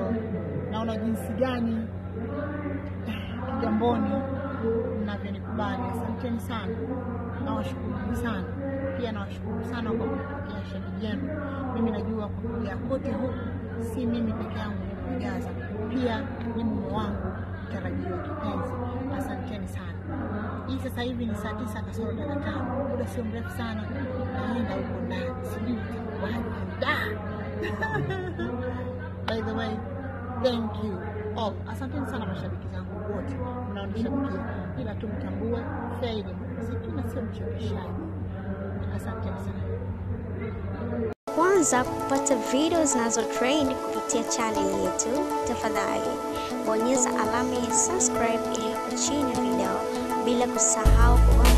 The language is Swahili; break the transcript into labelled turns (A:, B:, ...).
A: naona jinsi gani Kigamboni mnavyonikubali. Asanteni sana, nawashukuru sana pia, nawashukuru sana kwa kupokea shemeji yenu. Mimi najua kupokea kote huku si mimi peke yangu nimejaza, pia ni mume wangu mtarajiwa kipenzi. Asanteni sana. Hii sasa hivi ni saa tisa kasoro dakika tano, muda sio mrefu sana, naenda huko ndani, sijui itakuwaje. Da! By the way, thank you all. Asanteni sana mashabiki zangu wote mnaonishabikia, ila tu mtambue Fei ni mwanamuziki na sio mchekeshaji. Asanteni sana.
B: Kwanza kupata video zinazo trend kupitia channel yetu, tafadhali bonyeza alama ya subscribe iliyopo chini ya video, bila kusahau kubonyeza